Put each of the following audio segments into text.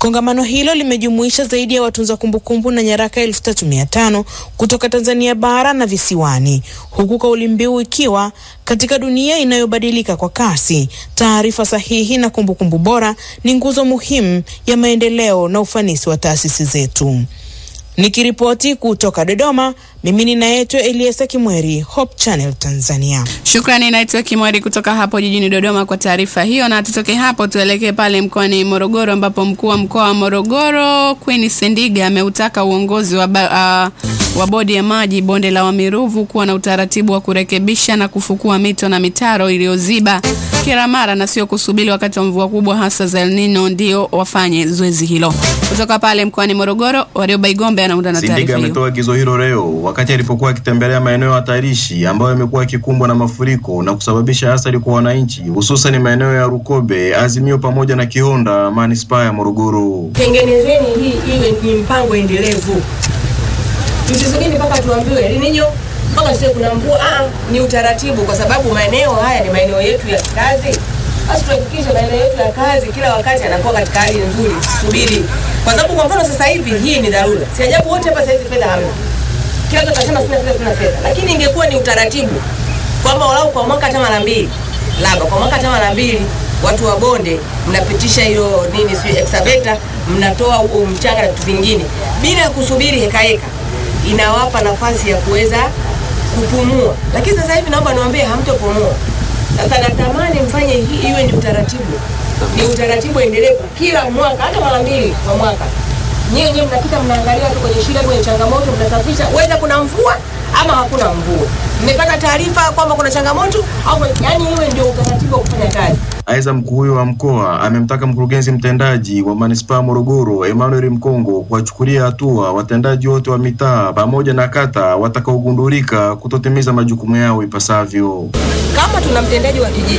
Kongamano hilo limejumuisha zaidi ya watunza kumbukumbu na nyaraka elfu tatu mia tano kutoka Tanzania bara na visiwani, huku kauli mbiu ikiwa katika dunia inayobadilika kwa kasi, taarifa sahihi na kumbukumbu bora ni nguzo muhimu ya maendeleo na ufanisi wa taasisi zetu. Nikiripoti kutoka Dodoma, mimi ninaitwa Eliasa Kimweri, Hope Channel Tanzania. Shukrani, naitwa Kimweri kutoka hapo jijini Dodoma kwa taarifa hiyo, na tutoke hapo tuelekee pale mkoani Morogoro ambapo mkuu wa mkoa wa Morogoro Queen Sendiga ameutaka uongozi wa, ba, uh, wa bodi ya maji bonde la Wamiruvu kuwa na utaratibu wa kurekebisha na kufukua mito na mitaro iliyoziba kila mara na sio kusubiri wakati wa mvua kubwa hasa za El Nino ndio wafanye zoezi hilo. Kutoka pale mkoani Morogoro, Warioba Igombe anaunda na Sindiga taarifa hiyo. ametoa agizo hilo leo wakati alipokuwa akitembelea maeneo hatarishi ambayo yamekuwa yakikumbwa na mafuriko na kusababisha athari kwa wananchi, hususan maeneo ya Rukobe, Azimio pamoja na Kihonda, manispaa ya Morogoro. Tengenezeni hii iwe ni mpango endelevu, msisubiri mpaka tuambiwe lininyo mpaka sio kuna mvua. Ah, ni utaratibu, kwa sababu maeneo haya ni maeneo yetu ya kazi. Basi tuhakikishe maeneo yetu ya kazi kila wakati yanakuwa katika hali nzuri, tusubiri, kwa sababu kwa mfano sasa hivi hii ni dharura. Si ajabu wote hapa sasa hivi fedha hamna, kila mtu atasema sina fedha, sina fedha, lakini ingekuwa ni utaratibu kwamba walau kwa mwaka hata mara mbili, labda kwa mwaka hata mara mbili watu wa bonde mnapitisha hiyo nini, sio excavator, mnatoa huo mchanga na vitu vingine bila ya kusubiri heka heka, inawapa nafasi ya kuweza kupumua. Lakini sasa hivi naomba niwaambie, hamtopumua. Sasa natamani mfanye hii iwe ni utaratibu, ni utaratibu endelevu, kila mwaka, hata mara mbili kwa mwaka. Nyewe nyewe mnapita mnaangalia tu kwenye shida, kwenye changamoto, mnasafisha, weza kuna mvua ama hakuna mvua. Mmepata taarifa kwamba kuna changamoto au, yani iwe ndio utaratibu wa kufanya kazi. Aidha, mkuu huyo wa mkoa amemtaka mkurugenzi mtendaji wa manispaa Morogoro Emmanuel Mkongo kuwachukulia hatua watendaji wote wa mitaa pamoja na kata watakaogundulika kutotimiza majukumu yao ipasavyo. kama tuna mtendaji wa kijiji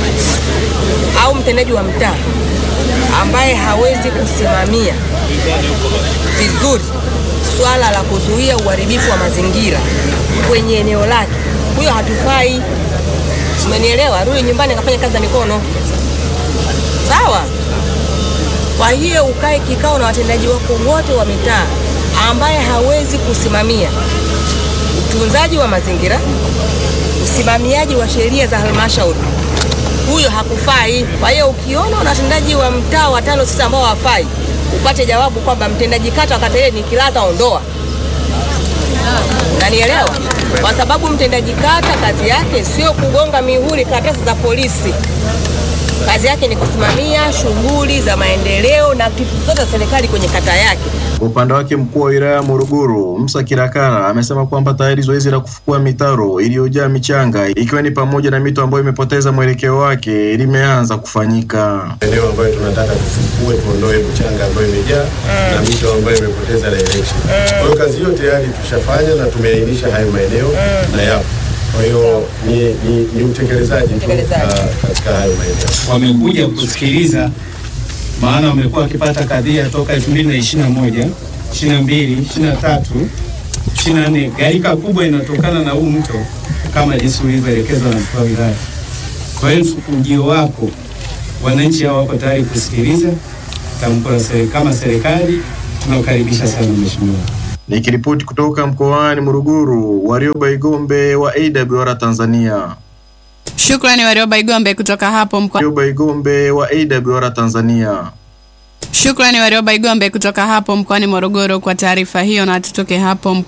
au mtendaji wa mtaa ambaye hawezi kusimamia vizuri swala la kuzuia uharibifu wa mazingira kwenye eneo lake, huyo hatufai. Umenielewa? Rudi nyumbani akafanya kazi za mikono, sawa? Kwa hiyo ukae kikao na watendaji wako wote wa mitaa ambaye hawezi kusimamia utunzaji wa mazingira, usimamiaji wa sheria za halmashauri, huyo hakufai. Kwa hiyo ukiona una watendaji wa mtaa watano sita ambao hawafai, upate jawabu kwamba mtendaji kata wa kata ile ni kilaza, ondoa. Unanielewa? Kwa sababu mtendaji kata kazi yake sio kugonga mihuri karatasi za polisi. Kazi yake ni kusimamia shughuli za maendeleo na aktiviti zote za serikali kwenye kata yake. Kwa upande wake mkuu wa wilaya ya Morogoro Musa Kirakara amesema kwamba tayari zoezi la kufukua mitaro iliyojaa michanga ikiwa ni pamoja na mito ambayo imepoteza mwelekeo wake limeanza kufanyika. eneo ambayo tunataka tufukue, tuondoe mchanga ambayo imejaa na mito ambayo imepoteza direction. Kwa hiyo kazi hiyo tayari tushafanya na tumeainisha hayo maeneo na yapo. Kwa hiyo ni, ni, ni utekelezaji tu Utekelezaji. ah, katika hayo maeneo. wamekuja kusikiliza, maana wamekuwa wakipata kadhia toka 2021, 22, 23, 24. Gharika kubwa inatokana na huu mto kama jinsi ulivyoelekezwa na mkuu wa wilaya. Kwa hiyo ujio wako, wananchi hao wako tayari kusikiliza tamko la seri- kama serikali tunakaribisha sana mheshimiwa. Nikiripoti kutoka mkoani Morogoro, Warioba Igombe wa AWR Tanzania. Shukrani Warioba Igombe kutoka hapo mkoa Warioba Igombe wa AWR Tanzania. Shukrani Warioba Igombe kutoka hapo mkoani Morogoro kwa taarifa hiyo, na tutoke hapo mko